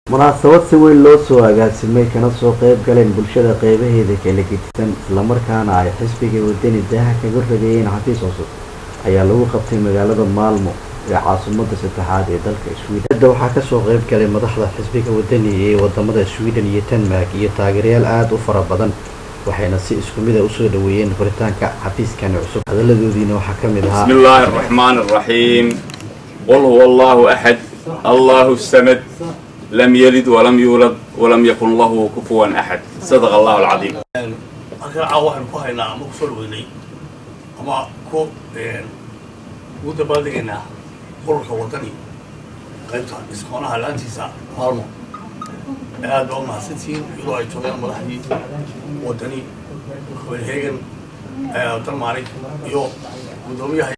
munaasabad si weyn loo soo agaasimay kana soo qayb galeen bulshada qeybaheeda kala gedisan islamarkaana ay xisbiga wadani daaha kaga rageeyeen xafiis cusub ayaa lagu qabtay magaalada maalmo ee caasimada saddexaad ee dalka sweden hadda waxaa kasoo qayb galay madaxda xisbiga wadani ee wadamada sweden iyo denmark iyo taageerayaal aada u fara badan waxayna si isku mid a usoo dhaweeyeen furitaanka xafiiskani cusub hadaladoodiina waxaa ka mid ahaa بسم الله الرحمن الرحيم قل هو الله أحد الله السمد لم يلد ولم يولد ولم يكن له كفوا أحد صدق الله العظيم halkan caawa waxaynu ku haynaa ama ku soo dhaweynay ama ku ugu dabaaldegaynaa ururka wadani qaybta iskoonaha laantiisa maalmo aad baa umahadsantihiin iyadoo ay joogaan madaxdii wadani copenhagen denmark iyo guddoomiyaha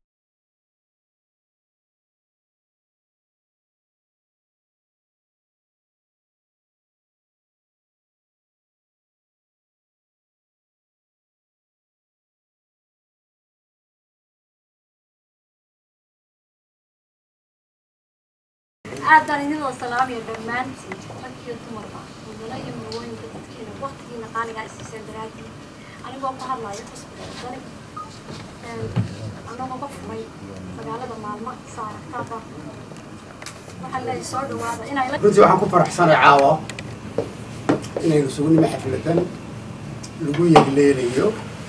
aad baan idinoo salaamaya dhammaantiin rag iyo dumarba mudane iyo mudawooyinka dadkeena waktigiina qaaligaa isiiseen daraadii anigoo ku hadlayo xisbiga wadani anagoo ka furay magaalada maalmo saa aragtaaba waxaa leeyahay soo dhawaada inay la runtii waxaan ku faraxsanay caawa inaynu sugnimo xafladan lagu yegleelayo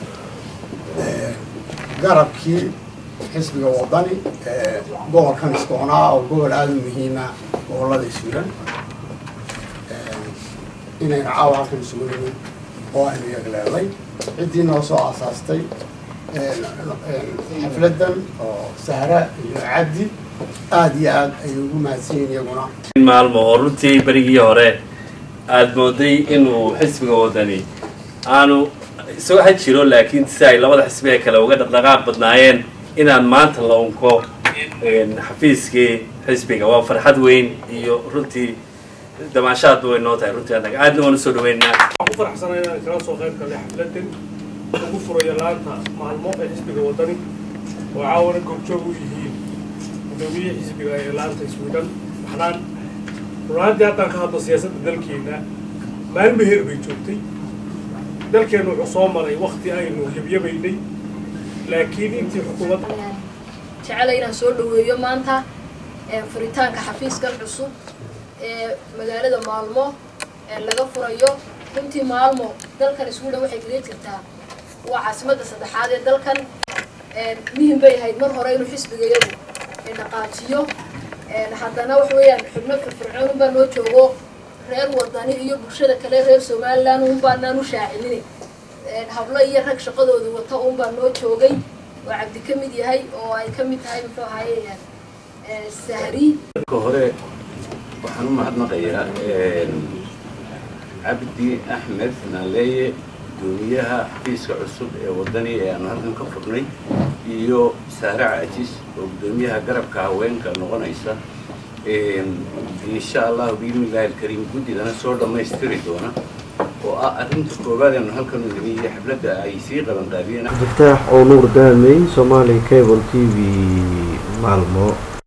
garabkii xisbiga wadani ee gobolkan iskoonaa oo gobol aada u muhiima gobolada iswiran inaynu caawa halkan isugu nimid oo aynu yegleelay ciddii noo soo aasaastay xafladan oo sahra iyo cabdi aada iyo aad ayay ugu mahadsan yihiin iyaguna maalmo oo runtii berigii hore aada mooday inuu xisbiga wadani aanu isagoo ha jiro laakiin si ay labada xisbi ee kale uga dhaqdhaqaaq badnaayeen inaan maanta la unko xafiiskii xisbiga waa farxad weyn iyo runtii damaashaadba way noo tahay runtii annaga aadna waan usoo dhaweynaa waxaan ku faraxsanahay inaan kala soo qayb galnay xafladan lagu furayo laanta maalmo ee xisbiga wadani oo caawana goobjoog u yihiin gudoomiyihii xisbiga ee laanta sweden waxnaan runaantii haddaan ka hadlo siyaasadda dalkeena maalmo heer bay joogtay dalkeennu wuxuu soo maray wakti aynu yabyabaynay laakiin intii xukuumadda jecela inaan soo dhaweeyo maanta furitaanka xafiiskan cusub ee magaalada maalmo ee laga furayo runtii maalmo dalkan sweden waxay kaga jirtaa waa caasimadda saddexaad ee dalkan muhim bay ahayd mar hore inuu xisbigayadu dhaqaajiyo haddana waxa weeyaan xubno firfircoon unbaa noo joogo reer wadani iyo bulshada kale reer somaliland unbaanaan u shaacinin hablo iyo rag shaqadooda wata unbaa noo joogay oo cabdi ka mid yahay oo ay ka mid tahay muxuu ahaye sahri marka hore waxaan u mahadnaqayaa cabdi axmed naaleeye gudoomiyaha xafiiska cusub ee wadani ee aanu halkan ka furnay iyo saare caajis oo gudoomiyaha garabka haweenka noqonaysa insha allahu biidnillahi alkariim guddidana soo dhammaystiri doona oo ah arrinta koowaad aanu halkan u nimi iyo xafladda ay sii qaban qaadiyeen abdilfataax oo nuur daamey somali cable t v maalmo